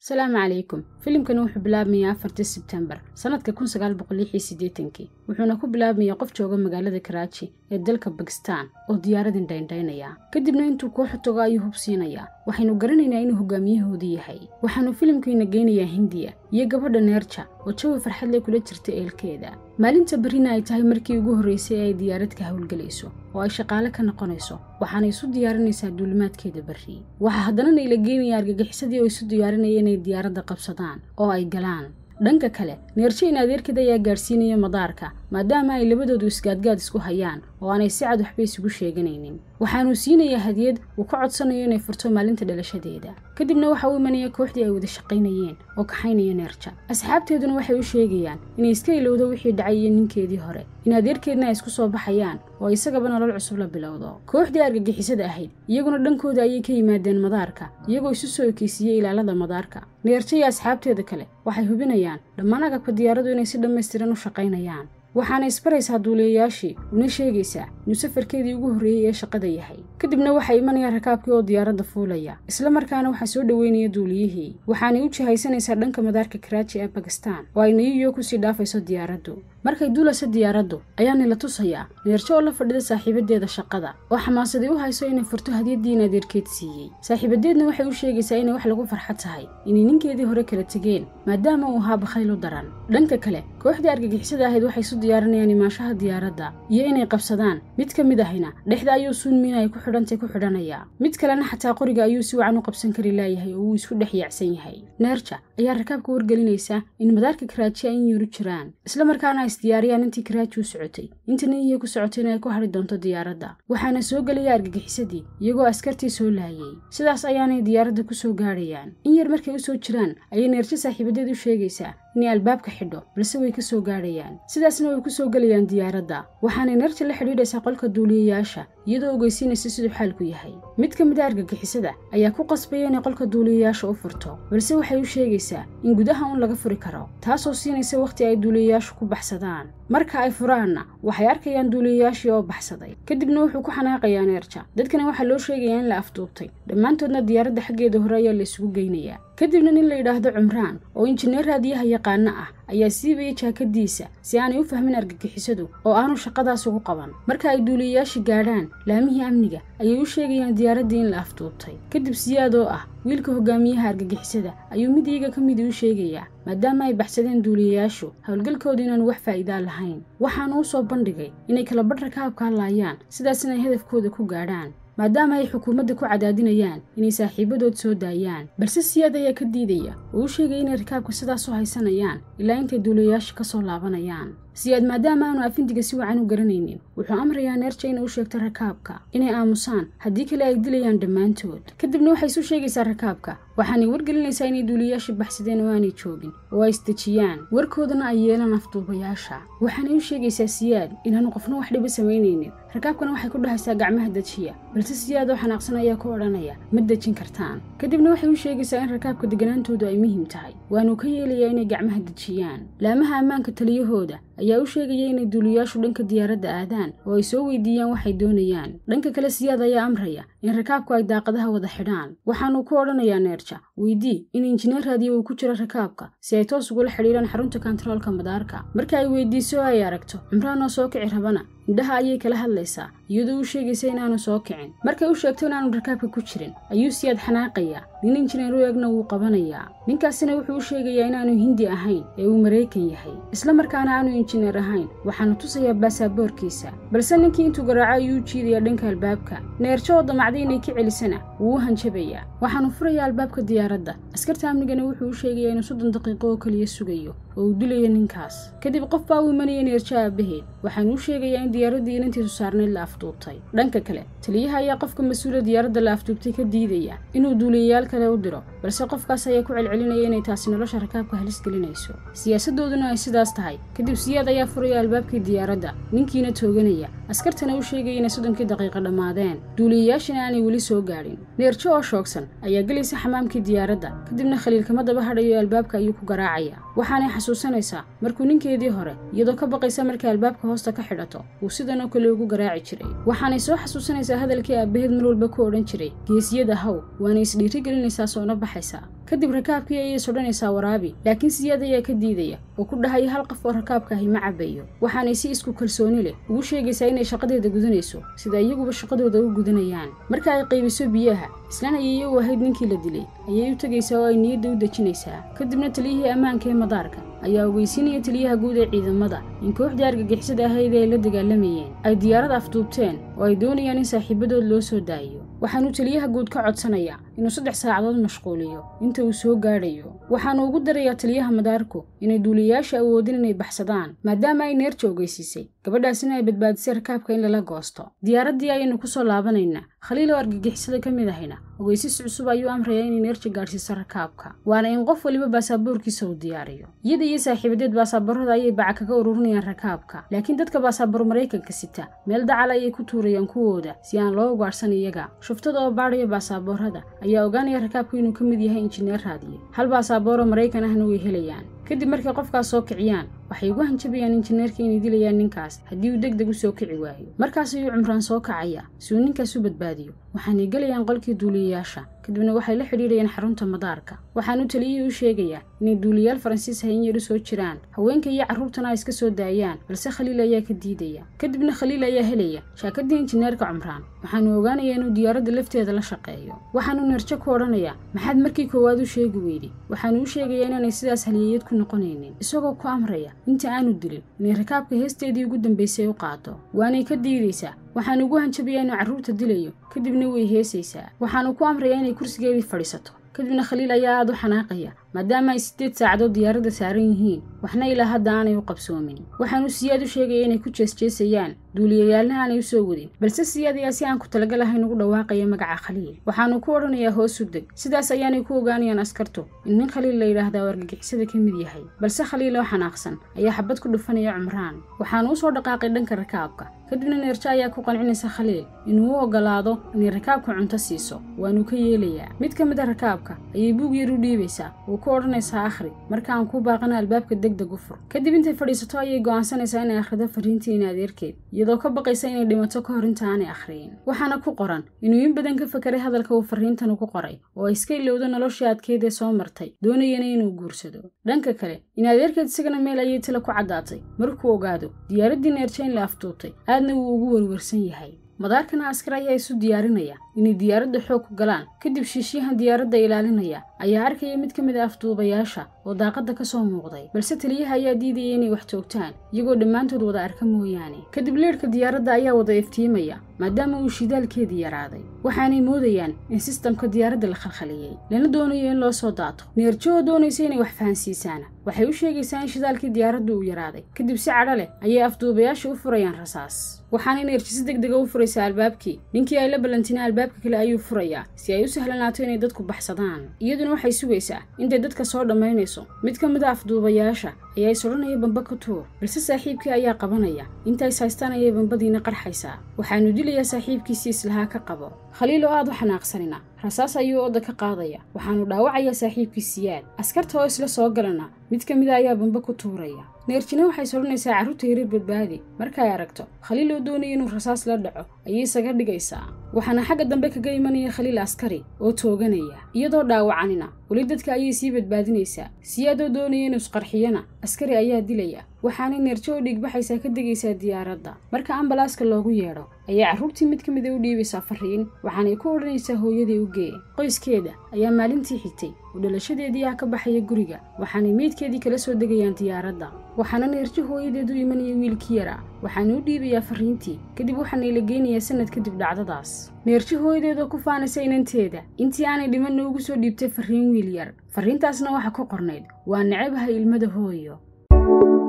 asalaamu calaykum filimkani wuxuu bilaabmayaa afartii sebtembar sannadka kun sagaal boqol lix iyo siddeetankii wuxuuna ku bilaabmayaa qof jooga magaalada karaaji ee dalka bakistan oo diyaaradin dhayndaynaya kadibna intuu kooxu tago ayuu hub siinayaa waxaynu garanaynaa inuu hogaamiyahoodii yahay waxaanu filimkiina geynayaa hindiya iyo gabadha neerja oo jawi farxadle kula jirta eelkeeda maalinta berrina ay tahay markii ugu horraysay ee ay diyaarad ka howlgelayso oo ay shaqaale ka noqonayso waxaana isu diyaarinaysaa duulimaadkeeda berri waxaa haddana nayla geenaya argagixisadii oo isu diyaarinaya inay diyaaradda qabsadaan oo ay galaan dhanka kale neerjo in adeerkeed ayaa gaadhsiinaya madaarka maadaama ay labadoodu isgaadgaad isku hayaan oo aanay si cad waxba isugu sheeganaynin waxaanuu siinayaa hadiyad uu ka codsanayo inay furto maalinta dhalashadeeda kadibna waxa uu imanaya kooxdii ay wada shaqaynayeen oo kaxaynaya neerja asxaabteeduna waxay u sheegayaan inay iska ilowdo wixii dhacay iyo ninkeedii hore in adeerkeedna ay isku soo baxayaan oo isagaba nolol cusub la bilowdo kooxdii argagixisada ahayd iyaguna dhankooda ayay ka yimaadeen madaarka iyagoo isu soo ekeysiiyey ilaalada madaarka neerjo iyo asxaabteeda kale waxay hubinayaan dhammaan agabka diyaaradu inay si dhammaystiran u shaqaynayaan waxaana isbaraysaa duuliyayaashii una sheegaysaa inuu safarkeedii ugu horreeyey ee shaqada yahay kadibna waxaa imanaya rakaabkii oo diyaaradda fuulaya isla markaana waxaa soo dhoweynaya duuliyihii waxaanay u jihaysanaysaa dhanka madaarka karaaji ee bakistan oo ay niyuyo kusii dhaafayso diyaaraddu markay duulayso diyaaraddu ayaana la tusayaa neerjo oo la fadhida saaxiibadeeda shaqada oo xamaasadii u hayso inay furto hadiyadii in adeerkeed siiyey saaxiibadeedna waxay u sheegaysaa inay wax lagu farxad tahay inay ninkeedii hore kala tegeen maadaama uu ahaa bakhayl u daran dhanka kale kooxdii argagixisada ahayd waxay isu diyaarinayaan imaanshaha diyaaradda iyo inay qabsadaan mid ka mid ahina dhexda ayuu suunmiina ay ku xidhantay ku xidhanayaa mid kalena xataa qoriga ayuu si wacan u qabsan kari laayahay oo uu isku dhex yaacsan yahay neerja ayaa rakaabka wargelinaysa in madaarka karaaji ay in yuru jiraan isla markaana isdiyaariyaan intii karaaji u socotay inta niyiya ku socotay in ay ku hadhi doonto diyaaradda waxaana soo gelaya argagixisadii iyagoo askartii soo laayay sidaas ayaanay diyaaradda ku soo gaadhayaan in yar markay u soo jiraan ayay neerjo saaxiibadeed u sheegaysaa inay albaabka xidho balse way ka soo gaadhayaan sidaasna way ku soo gelayaan diyaaradda waxaanay neerja la xidhiidhaysaa qolka duuliyayaasha iyadoo ogeysiinaysa siduu xaalku yahay mid ka mid a argagixisada ayaa ku qasbaya inay qolka duuliyayaasha u furto balse waxay u sheegaysaa in gudaha uun laga furi karo taasoo siinaysa wakhti ay duuliyayaashu ku baxsadaan marka ay furaanna waxay arkayaan duuliyayaashii oo baxsaday kadibna wuxuu ku xanaaqayaa neerja dadkana waxaa loo sheegayaa in la afduubtay dhammaantoodna diyaaradda xaggeeda hore ayaa la isugu geynayaa kadibna nin la yidhaahdo cumraan oo injineer raadiyaha yaqaano ah ayaa siibaya jaakadiisa si aanay u fahmin argagixisadu oo aanu shaqadaas ugu qaban marka ay duuliyayaashii gaadhaan laamihii amniga ayay u sheegayaan diyaaraddii in la afduubtay kadib siyaad oo ah wiilka hogaamiyaha argagixisada ayuu mid iyaga ka midii u sheegayaa maadaama ay baxsadeen duuliyayaashu howlgalkooda inaanu wax faa'iidaa lahayn waxaanu u soo bandhigay inay kala badh rakaabka hadlaayaan sidaas inay hadafkooda ku gaadhaan maadaama ay xukuumadda ku cadaadinayaan inay saaxiibadood soo daayaan balse siyaad ayaa ka diidaya oo u sheegaya inay rakaabka sidaas u haysanayaan ilaa intay duuliyayaasha ka soo laabanayaan siyaad maadaama aanu afindiga si wacan u garanaynin wuxuu amrayaa neerja inay u sheegto rakaabka inay aamusaan haddii kale ay dilayaan dhammaantood kadibna waxay isu sheegaysaa rakaabka waxaanay wargelinaysaa inay duuliyayaashii baxsadeen oo aanay joogin oo ay isdejiyaan warkoodana ay yeelaan afduubayaasha waxaanay u sheegaysaa siyaad inaanu qofna wax dhiba samaynaynin rakaabkana waxay ku dhahaysaa gacmaha dejiya balse siyaad oo xanaaqsan ayaa ku odhanaya ma dejin kartaan kadibna waxay u sheegaysaa in rakaabka deganaantoodu ay muhiim tahay waanuu ka yeelayaa inay gacmaha dejiyaan laamaha ammaanka taliyahooda ayaa u sheegaya inay duuliyayaashu dhanka diyaaradda aadaan oo ay soo weydiiyaan waxay doonayaan dhanka kale siyaad ayaa amraya in rakaabku ay daaqadaha wada xidhaan waxaanuu ku odhanayaa neerja weydii in injineer raadiyo uu ku jiro rakaabka si ay toos ugula xidhiidhaan xarunta kontaroolka madaarka marka ay weydiiso oo ay aragto cimraan oo soo kici rabana indhaha ayay kala hadlaysaa iyadoo u sheegaysa inaanu soo kicin markay u sheegto inaanu rakaabka ku jirin ayuu siyaad xanaaqayaa nin injineer u eegna wuu qabanayaa ninkaasina wuxuu u sheegayaa inaanu hindi ahayn ee uu maraykan yahay isla markaana aanu injineer ahayn waxaanu tusayaa baasaboorkiisa balse ninkii intuu garaaco ayuu u jiidayaa dhanka albaabka neerjo oo damacday inay ka celisana wuu u hanjabayaa waxaanu furayaa albaabka diyaaradda askarta amnigana wuxuu u sheegayaa inuu soddon daqiiqo oo keliya sugayo oo uu dilayo ninkaas kadib qof baa u imanaya neerjo aabaheed waxaanu u sheegayaa in diyaaraddii inantiisu saarnayd la afduubtay dhanka kale taliyaha ayaa qofka mas-uula diyaaradda la afduubtay ka diidaya inuu duuliyayaal kale u diro balse qofkaas ayaa ku celcelinaya inay taasi nolosha rakaabka halis gelinayso siyaasadooduna ay sidaas tahay kadib siyaad ayaa furaya albaabkii diyaaradda ninkiina tooganaya askartana u sheegaya inay soddonkii daqiiqa dhammaadeen duuliyayaashina aanay weli soo gaadhin neerjo oo shoogsan ayaa gelaysa xamaamkii diyaaradda kadibna khaliilkama daba hadhayo albaabka ayuu ku garaacaya waxaanay xasuusanaysaa markuu ninkeedii hore iyadoo ka baqaysa markay albaabka hoosta ka xidhato uu sidan oo kale ugu garaaci jiray waxaanay soo xasuusanaysaa hadalkii aabbaheed mar walba ku odhan jiray geesiyada haw waana isdhiiri gelinaysaa soona baxa baxaysaa kadib rakaabkii ayay sodhanaysaa waraabi laakiin siyaad ayaa ka diidaya oo ku dhahaya hal qof oo rakaabka ahi ma cabayo waxaanay si isku kalsooni leh ugu sheegaysaa inay shaqadeeda gudanayso sida iyaguba shaqadooda u gudanayaan marka ay qaybiso biyaha islaan ayay iyagu ahayd ninkii la dilay ayay u tegaysaa oo ay niyadda u dejinaysaa kadibna taliyihii ammaanka ee madaarka ayaa ogeysiinaya taliyaha guud ee ciidamada in kooxdii argagixisada ahayd ee ay la dagaalamayeen ay diyaarad afduubteen oo ay doonayaan in saaxiibadood loo soo daayiyo waxaanuu taliyaha guud ka codsanayaa inuu saddex saacadood mashquuliyo inta uu soo gaadhayo waxaanu ugu darayaa taliyaha madaarku inay duuliyayaasha awoodin inay baxsadaan maadaama ay neerja ogeysiisay gabadhaasina ay badbaadisay rakaabka in lala goosto diyaaraddii ayaynu ku soo laabanaynaa khaliil oo argagixisada ka mid ahayna ogeysis cusub ayuu amrayaa inay neerja gaadhsiiso rakaabka waana in qof waliba baasaboorkiisa uu diyaariyo iyada iyo saaxiibadeed baasaboorada ayay baca kaga ururinayaan rakaabka laakiin dadka baasaboor maraykanka sita meel dacal ayay ku tuurayaan kuwooda si aan loo ugaadhsan iyaga shuftada oo baadhaya baasaboorada ayaa ogaanaya rakaabku inuu ka mid yahay injineer raadiye hal baasabooroo maraykan ahna way helayaan kadib markay qofkaas soo kiciyaan waxay ugu hanjabayaan injineerka inay dilayaan ninkaas haddii uu deg deg u soo kici waayo markaas ayuu cumraan soo kacaya si uu ninkaas u badbaadiyo waxaanay gelayaan qolkii duuliyayaasha kadibna waxay la xidhiidhayaan xarunta madaarka waxaanu taliyihii u sheegayaa inay duuliyayaal faransiis hayn yar u soo jiraan haweenka iyo carruurtana ay iska soo daayaan balse khaliil ayaa ka diidaya kadibna khaliil ayaa helaya shaakadii injineerka cumraan waxaanu ogaanayaa inuu diyaaradda lafteeda la shaqeeyo waxaanu nerjo ku odhanayaa maxaad markii koowaad u sheegi weyday waxaanu u sheegayaa inaanay sidaas haliyeyad ku noqonaynin isagoo ku amraya inta aanu dilin inay rakaabka heesteedii ugu dambaysay u qaado waanay ka diidaysaa waxaanu ugu hanjabayaa inuu carruurta dilayo kadibna way heesaysaa waxaanu ku amrayaa inay kursigeedii fadhiisato kadibna khaliil ayaa aad u xanaaqaya maadaama ay siddeed saacadood diyaaradda saaran yihiin waxna ilaa hadda aanay u qabsoomin waxaanu siyaad u sheegaya inay ku jeesjeesayaan duuliyayaalna aanay u soo wadin balse siyaad ayaa si aan ku talagal ahayn ugu dhawaaqaya magaca khaliil waxaanu ku odhanayaa hoos u deg sidaas ayaanay ku ogaanayaan askartu in nin khaliil la yidhaahdaa argagixisada ka mid yahay balse khaliil oo xanaaqsan ayaa xabad ku dhufanaya cumraan waxaanu u soo dhaqaaqay dhanka rakaabka kadibna neerjo ayaa ku qancinaysa khaliil inuu u ogolaado inay rakaabka cunto siiso waanu ka yeelayaa mid ka mid a rakaabka ayay buug yar u dhiibaysaa oo ku odhanaysaa akhri marka aan kuu baaqana albaabka deg deg u fur kadib intay fadhiisato ayay go'aansanaysaa inay akhrido fariintii in adeerkeed iyadoo ka baqaysa inay dhimato ka hor inta aanay akhriyin waxaana ku qoran inuu in badan ka fakeray hadalka uu fariintan ugu qoray oo ay iska ilowdo noloshii adkeed ee soo martay doonayana inuu guursado dhanka kale in adeerkeed isagana meel ayay tila ku caddaatay markuu ogaado diyaaraddii neerja in la afduubtay aadna wuu ugu werwersan yahay madaarkana askar ayaa isu diyaarinaya inay diyaaradda xoog ku galaan kadib shiishyahan diyaaradda ilaalinaya ayaa arkaya mid ka mid a afduubayaasha oo daaqadda ka soo muuqday balse taliyaha ayaa diidaya inay wax toogtaan iyagoo dhammaantood wada arka mooyaane kadib leedhka diyaaradda ayaa wada iftiimaya maadaama uu shidaalkeedii yaraaday waxaanay moodayaan in sistamka diyaaradda la khalkhaliyey lana doonayo in loo soo daato neerjo oo doonaysa inay wax fahansiisaana waxay u sheegaysaa in shidaalkii diyaaradda uu yaraaday kadib si cadho leh ayay afduubayaasha u furayaan rasaas waxaanay neerji si deg dega u furaysaa albaabkii ninkii ay la ballantina albaabka kale ayuu furayaa si ay u sahlanaato inay dadku baxsadaan iyaduna waxay sugaysaa intay dadka soo dhammaynayso mid ka mid a afduubayaasha ayaa is odhanaya bamba ka tuur balse saaxiibkii ayaa qabanaya intays haystaan ayay bambadiina qarxaysaa waxaanu dilayaa saaxiibkiisii islahaa ka qabo khaliil oo aad u xanaaqsanina rasaas ayuu odda ka qaadaya waxaanu dhaawacayaa saaxiibkii siyaad askarta oo isla soo galana mid ka mida ayaa bamba ku tuuraya neerjina waxay sodhanaysaa carruurta yarir badbaadi markay aragto khaliil oo doonaya inuu rasaas la dhaco ayay isaga dhigaysaa waxaana xagga dambe kaga imanaya khaliil askari oo tooganaya iyadoo dhaawacanina weli dadka ayay sii badbaadinaysaa siyaad oo doonaya inuu isqarxiyana askari ayaa dilaya waxaanay neerjo oo dhiigbaxaysaa ka degaysaa diyaaradda marka ambalaaska loogu yeedho ayay carruurtii mid ka mida u dhiibaysaa fariin waxaanay ku odhanaysaa hooyadii u gee qoyskeeda ayaa maalintii xigtay oo dhalashadeedii ah ka baxaya guriga waxaanay meydkeedii kala soo degayaan diyaaradda waxaana neerjo hooyadeed u imanaya wiilkii yaraa waxaanu u dhiibayaa fariintii kadib waxaanay la geynayaa sanad kadib dhacdadaas neerjo hooyadeed oo ku faanaysa inanteeda intii aanay dhimanna ugu soo dhiibtay fariin wiil yar fariintaasna waxa ku qornayd waa nacabaha ilmada hooyo